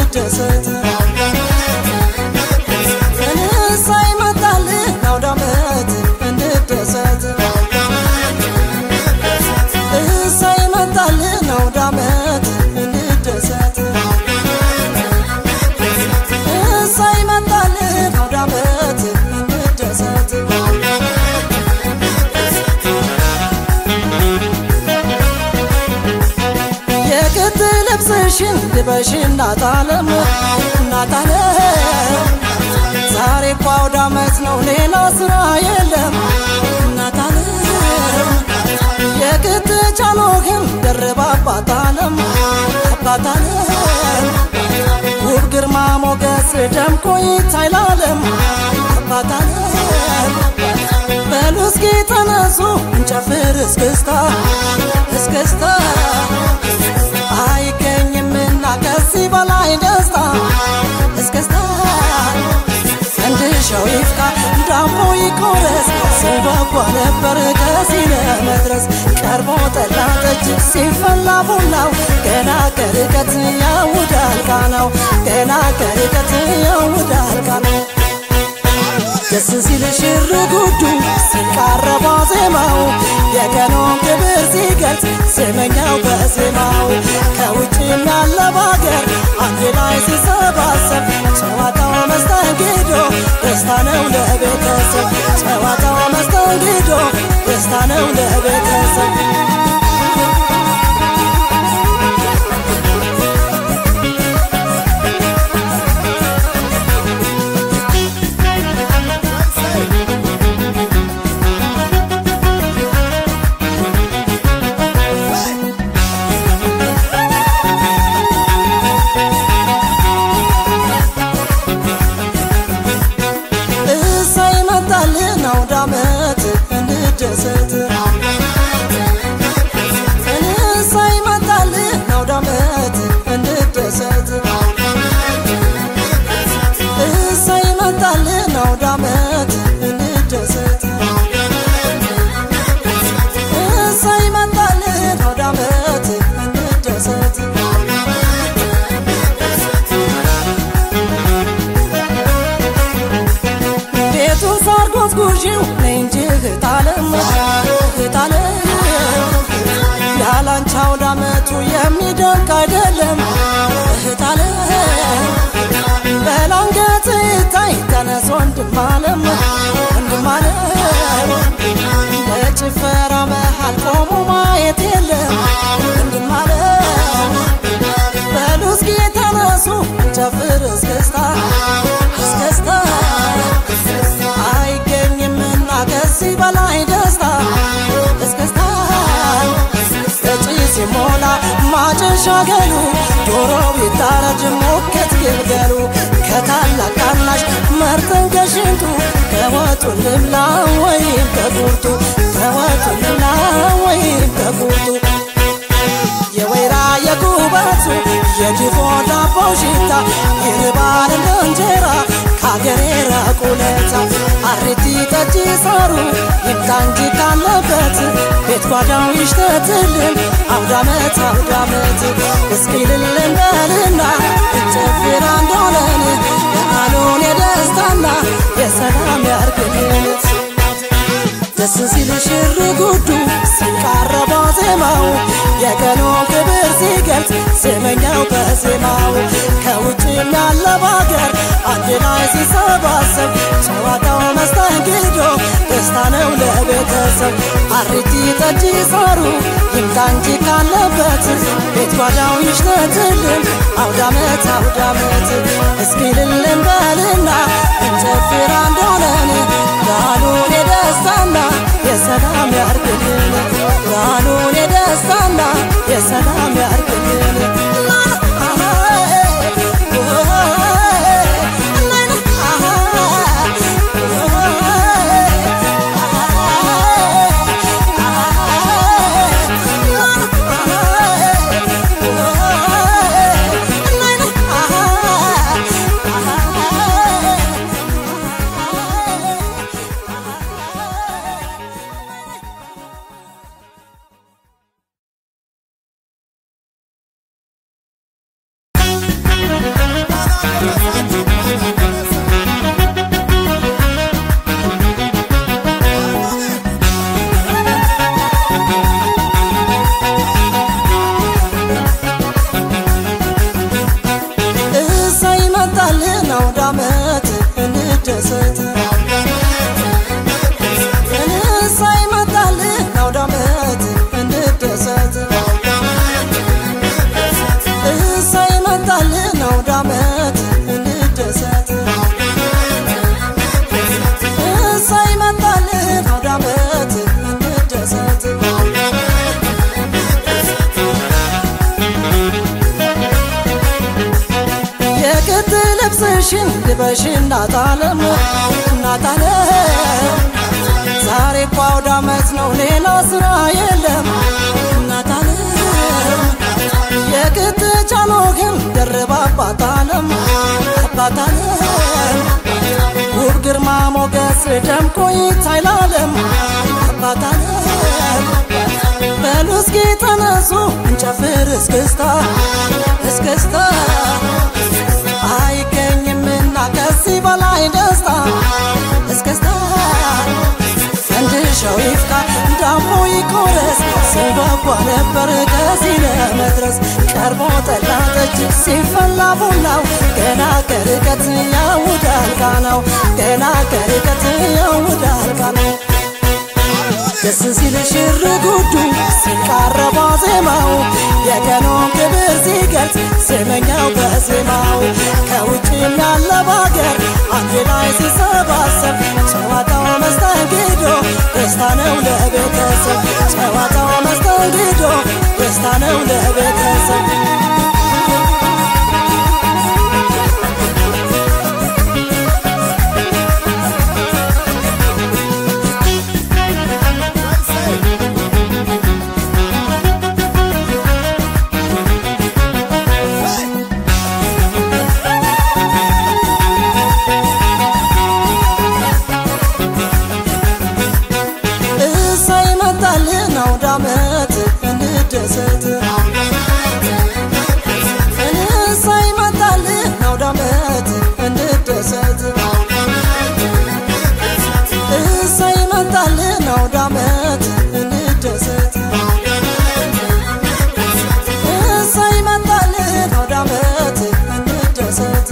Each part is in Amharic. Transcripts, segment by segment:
እንደሰት እሳይ መጣልን አውደ ዓመት እንደሰት እሳይ መጣልን አውደ ዓመት እንደሰት እሳይ መጣልን አውደ ዓመት እንደሰት የክት ልብስሽን ልበሽ እናታለም እናታለም ዛሬ እኮ አውደ ዓመት ነው ሌላ ስራ የለም እናታለም የክት ጫኖህን ደርባ አባታለም አባታለም ውብ ግርማ ሞገስ ደምቆ ይታይላለም አባታለም በሉ እስኪ ተነሱ እንጨፍር እስክስታ እስክስታ አይገኝምና ከዚህ በላይ ደስታ እስክስታ ፈንድሻው ይፍካ ዳቦ ይቆረስ ስንጓጓ ነበር ከዚህ ለመድረስ ቀርቦ ጠላ ጠጅ ሲፈላ ቡናው ገና ከርቀት ያውዳል ቃናው ገና ከርቀት ያውዳል ቃናው ደስ ሲል ሽር ጉዱ ሲቃረባ ዜማው የቀኑን ክብር ሲገልጽ ዜመኛው በዜማው ከውጭም ያለ ባገር አንድ ላይ ሲሰባሰብ ጨዋታው መስተንግዶ ደስታ ነው ለቤተሰብ ጨዋታው መስተንግዶ ደስታ ነው ለቤተሰብ እሰይ መጣልን አውደ ዓመት እንደሰት እሰይ መጣልን አውደ ዓመት እንደሰት እሰይ መጣልን አውደ ዓመት እንደሰት እሰይ መጣልን አውደ ዓመት እንደሰት ቤቱ ሳር ጎዝጉዢው ነይ እንጂ እህታለም እህታለም ያላንቺ አውደ ዓመቱ የሚደንቅ አይደለም እህታለም በላንገት ይታይ ተነስ ወንድም አለም ወንድም አለም በጭፈራ መሃል ቆሞ ማየት የለም ወንድም አለም በሉ እስኪ ተነሱ ጨፍር እስክስታ እስክስታ አይገኝምና ከዚህ በላይ ደስታ እስክስታ እጪ ሲሞላ ማጨሻ ገሉ ዶሮ ቢታረድ ሞከት ግልገሉ ከታላቅ ታናሽ መርጠን ከሽንቱ ከወጡን ልብላ ወይም ከቁርጡ ከወጡን ልብላ ወይም ከቁርጡ የወይራ የጉበቱ የድፎ ዳቦ ሽታ ይርባል እንደ እንጀራ ከአገሬ ራቁለታ አሪቲ ጠጅ ሳሩ ይምጣ እንጂ ካለበት ቤት ጓዳው ይሽተትልን አውዳመት አውዳመት እስኪ ልልን በልና እንጨፍር አንድ ሆነን በዓሉን የደስታና የሰላም ያርግልን ደስ ሲል ሽር ጉዱ ሲቃረባ ዜማው የቀኑ ክብር ሲገልጽ ዜመኛው በዜማው ከውጭም ያለ ባገር አንድ ላይ ሲሰባሰብ ጨዋታው መስተንግዶ ደስታ ነው ለቤተሰብ አሪቲ ጠጅ ሳሩ ይምጣ እንጂ ካለበት ቤት ጓዳው ይሽተትልን አውዳመት አውዳመት እስኪ ልልን በልና እንጨፍር አንድ ሆነን በዓሉን የደስታና የሰላም ያርግልን በዓሉን የደስታና የሰላም ያርግልን ደርበሽ እናት ዓለም እናት ዓለም ዛሬ እኮ አውደ ዓመት ነው ሌላ ስራ የለም እናት ዓለም የቅጥጫኖ ግን ደርባ አባት ዓለም አባት ዓለም ውብ ግርማ ሞገስ ደምቆ ይታይ ለዓለም አባት ዓለም በሉ እስኪ ተነሱ እንጨፍር እስክስታ እስክስታ አይገኝምና ከዚህ በላይ ደስታ እስክስታ ፈንድሻው ይፍካ ዳሞ ይቆረስ ስንጓጓ ነበር ከዚህ ለመድረስ ቀርቦ ጠላ ጠጅ ሲፈላ ቡናው ገና ከርቀት ያውዳል ቃናው ገና ከርቀት ያውዳል ቃናው ደስ ሲል ሽር ጉዱ ሲቃረባ ዜማው የቀኑን ክብር ሲገልጽ ስመኛው በዜማው ከውጭም ያለ ባገር አንድ ላይ ሲሰባሰብ ጨዋታው መስተንግዶ ደስታ ነው ለቤተሰብ ጨዋታው መስተንግዶ ደስታ ነው ለቤተሰብ እሰይ መጣልን አውደ ዓመት እንደሰት እሰይ መጣልን አውደ ዓመት እንደሰት እሰይ መጣልን አውደ ዓመት እንደሰት እሰይ መጣልን አውደ ዓመት እንደሰት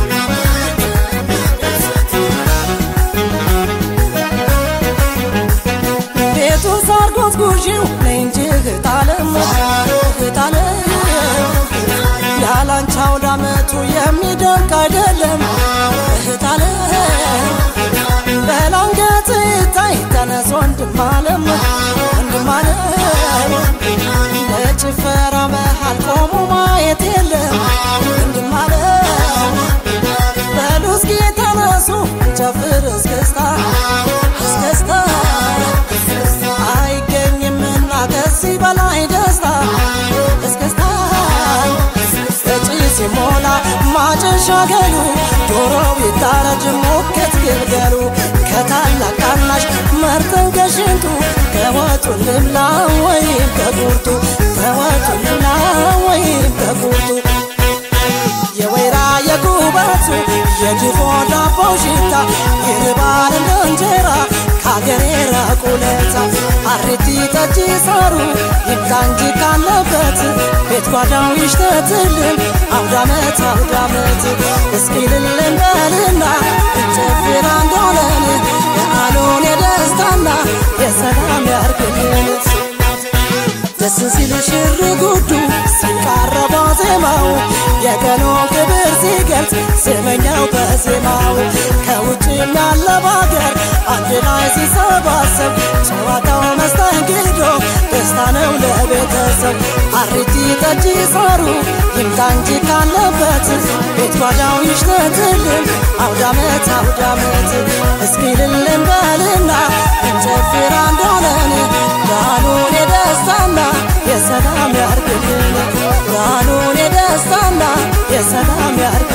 ቤቱ ሳር ጎዝጉዢው ነይ እንጂ እህታለም እህታለም ያላንቺ አውደ ዓመቱ የሚደንቅ አይደለም እህታለም በላንገት ይታይ ተነስ ወንድም አለም ወንድም አለም በጭፈራ መሃል ቆሞ ማየት የለም ወንድም አለም በሉ እስኪ ተነሱ ጨፍር እስክስታ እስክስታ አይገኝምና ከዚህ በላይ ደስታ እስክስታ እጪ ሲሞላ ማጨሻ ገሉ ዶሮው ይታረድ ሞከት ግልገሉ ከታላቅ ታናሽ መርጠን ከሽንቱ ከወጡ ልብላ ወይም ከቁርጡ ከወጡ ልብላ ወይም ከቁርጡ የወይራ የጉበቱ የድፎ ዳቦ ሽታ ይርባል እንደ እንጀራ ከአገሬ ራቁለታ አሬቲ ጠጅ ሳሩ ይምጣ እንጂ ካለበት ቤት ጓዳው ይሽተትልን አውዳመት አውዳመት እስኪ ልልን በልና እንጨፍር አንድ ሆነን በዓሉን የደስታና የሰላም ያርግልን ደስ ሲል ሽር ጉዱ ሲቃረባ ዜማው የቀኑን ክብር ሲገልጽ ስመኛው በዜማው ከውጭም ያለ ባገር አንድ ላይ ሲሰባሰብ ጨዋታው መስተንግዶ ደስታ ነው ለቤተሰብ አሪቲ ጠጅ ሳሩ ይምጣ እንጂ ካለበት ቤት ጓዳው ይሽተትልን አውዳመት አውዳመት እስኪ ልልን በልና እንጨፍር አንድ ሆነን በዓሉን የደስታና የሰላም ያርግልን ብርሃኑን የደስታና የሰላም ያርግ